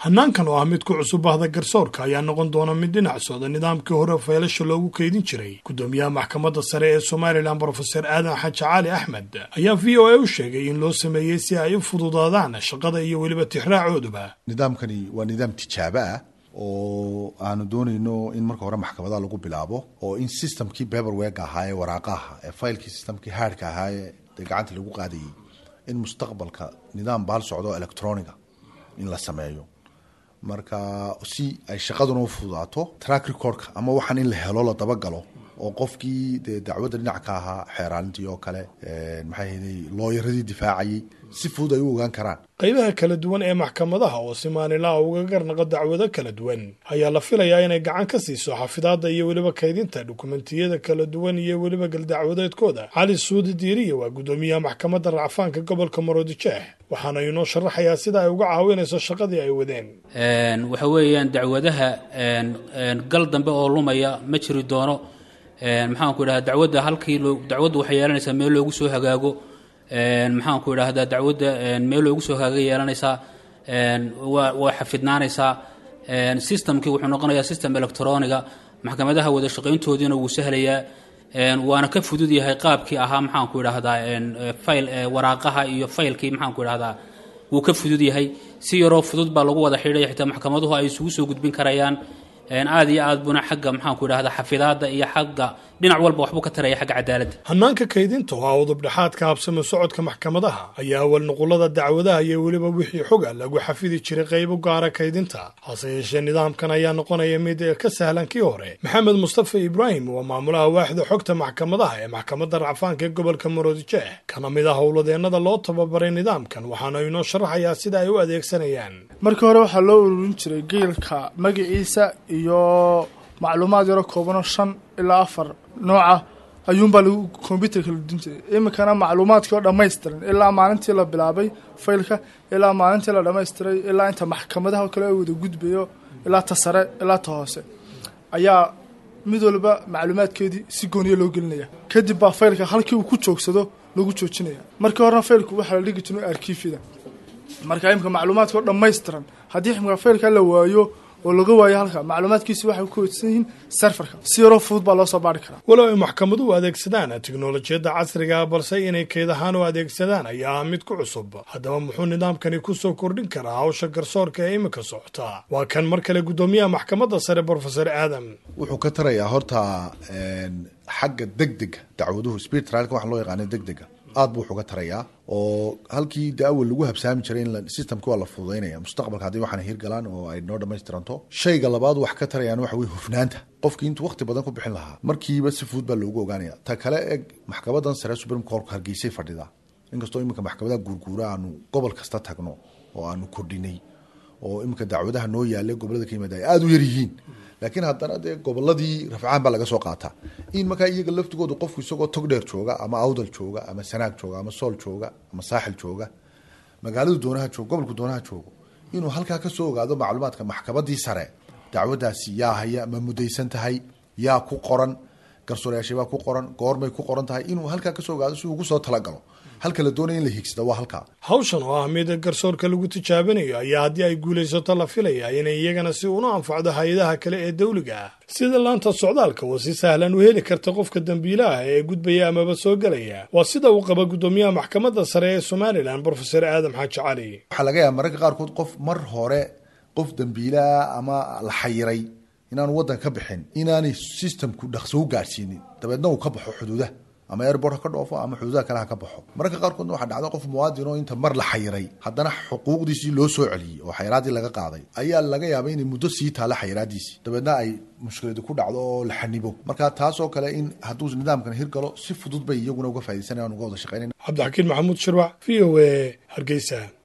hanaankan oo ah mid ku cusub bahda garsoorka ayaa noqon doona mid dhinac socda nidaamkii hore faylasha loogu kaydin jiray guddoomiyaha maxkamadda sare ee somalilan brofeser aadan xaji cali axmed ayaa v o a u sheegay in loo sameeyey si ay u fududaadaan shaqada iyo weliba tixraacooduba nidaamkani waa nidaam tijaabo ah oo aanu doonayno in marka hore maxkamadaha lagu bilaabo oo in systemkii beberweg ahaa ee waraaqaha ee faylkii systemkii haadhka ahaa ee gacanta lagu qaadayay in mustaqbalka nidaam baal socdo electroniga in la sameeyo marka si ay shaqaduna u fududaato track recordka ama waxaan in la helo la dabagalo oo qofkii dee dacwadda dhinac ka ahaa xeeraalintii oo kale maxay hayday looyaradii difaacayay si fudud ay u ogaan karaan qaybaha kala duwan ee maxkamadaha oo si maalinlaha uga garnaqa dacwado kala duwan ayaa la filayaa inay gacan ka siiso xafidaadda iyo weliba kaydinta dukumentiyada kala duwan iyo weliba galdacwadeedkooda cali suudi diiriya waa guddoomiyaha maxkamadda racfaanka gobolka maroodijeex waxaana inoo sharaxayaa sida ay uga caawinayso shaqadii ay wadeen waxa weeyaan dacwadaha gal dambe oo lumaya ma jiri doono maxaanku idhahda dacwadda halkii dacwaddu waxay yeelanaysaa meel loogu soo hagaago maxaanku idhaahdaa dacwadda meel loogu soo hagaaga yeelanaysaa waa xafidnaanaysaa systemkii wuxuu noqonayaa system electroniga maxkamadaha wada shaqayntoodiina wuu sahlayaa waana ka fudud yahay qaabkii ahaa maxaanku idhaahdaa fayl waraaqaha iyo faylkii maxaanku idhahdaa wuu ka fudud yahay si yaroo fudud baa lagu wada xidhay xitaa maxkamaduhu ay isugu soo gudbin karayaan aad iyo aad buna xagga maxaanku idhahda xafidaadda iyo xagga dhinac walba waxbuu ka taraya xagga cadaaladda hanaanka kaydinta oo ah udubdhexaadka habsamo socodka maxkamadaha ayaa awal nuqulada dacwadaha iyo weliba wixii xoga lagu xafidi jiray qaybo gaara kaydinta hase yeeshee nidaamkan ayaa noqonaya mid ka sahlan kii hore maxamed mustafa ibraahim waa maamulaha waaxda xogta maxkamadaha ee maxkamadda racfaanka ee gobolka maroodijeex kana mid ah howladeennada loo tababaray nidaamkan waxaana inoo sharaxayaa sida ay u adeegsanayaan markii hore waxaa loo ururin jiray geelka magaciisa iyo macluumaad yaro koobanoo shan ilaa afar nooca ayuunbaa lagu kombyuterka la dudin jiray iminkana macluumaadkii oo dhammaystiran ilaa maalintii la bilaabay faylka ilaa maalintii la dhammaystiray ilaa inta maxkamadaha oo kale wada gudbayo ilaa ta sare ilaa ta hoose ayaa mid walba macluumaadkeedii si gooniya loo gelinaya kadib baa faylka halkii uu ku joogsado lagu joojinaya markii horena faylku waxaa la dhigi jiray arkiifyada marka imika macluumaadka oo dhammaystiran haddii ximka faylka la waayo oo laga waayo halka macluumaadkiisi waxay ku weysan yihiin serfarka si yaroo fudud baa loo soo baari karaa walow ay maxkamaduhu adeegsadaan tiknolojiyadda casriga balse inay kayd ahaan u adeegsadaan ayaa ah mid ku cusub haddaba muxuu nidaamkani ku soo kordhin karaa hawsha garsoorka ee iminka socota waa kan mar kale guddoomiyaha maxkamadda sare brofeser aadam wuxuu ka tarayaa horta xagga degdega dacwaduhu speed trialka waxa loo yaqaana degdega aad buu wuxuga tarayaa oo halkii de awal lagu habsaami jiray in systemki waa la fududaynaya mustaqbalka haddii waxaana hirgalaan oo ay noo dhamaystiranto shayga labaad wax ka tarayaan waxa weye hufnaanta qofkii intuu waqti badan ku bixin lahaa markiiba si fudud baa loogu ogaanaya ta kale eg maxkamadan sare supreme court hargeysay fadhida inkastoo iminka maxkamadaha guurguura aanu gobol kasta tagno oo aanu kordhinay oo iminka dacwadaha noo yaalla gobolada ka yimaada ay aada u yar yihiin laakiin haddana dee goboladii rafcaan baa laga soo qaataa in markaa iyaga laftigooda qofku isagoo togdheer jooga ama awdal jooga ama sanaag jooga ama sool jooga ama saaxil jooga magaaladu doonaha joogo gobolku doonaha joogo inuu halkaa kasoo ogaado macluumaadka maxkamadii sare dacwadaasi yaa haya ma mudaysan tahay yaa ku qoran garsoorayaashabaa ku qoran goormay ku qoran tahay inuu halkaa kasoo ogaado si ugu soo talagalo halka la doonaya in la hiigsada waa halkaa hawshan oo ah mid garsoorka lagu tijaabinayo ayaa haddii ay guulaysato la filaya inay iyagana si una anfacdo hay-adaha kale ee dawliga ah sida laanta socdaalka oo si sahlan u heli karta qofka dembiilaha ee gudbaya amaba soo gelaya waa sida uu qaba guddoomiyaha maxkamadda sare ee somalilan brofeser aadam xaaji cali waxaa laga yaaba mararka qaarkood qof mar hore qof dembiilaha ama la xayiray inaanu waddan ka bixin inaanay systemku dhaqso u gaadhsiinin dabeedna uu ka baxo xuduudaha ama airport ha ka dhoofo ama xuduudaha kale ha ka baxo mararka qaarkoodna waxaa dhacda qof muwaadin oo inta mar la xayiray haddana xuquuqdiisii loo soo celiyey oo xayiraadii laga qaaday ayaa laga yaabay inay muddo sii taalla xayiraadiisii dabeedna ay mushkiladu ku dhacdo oo la xanibo marka taasoo kale in hadduu nidaamkan hirgalo si fudud bay iyaguna uga faaidaysanayan uga wada shaqeynayn cabdixakiin maxamuud shirwac v o a hargeysa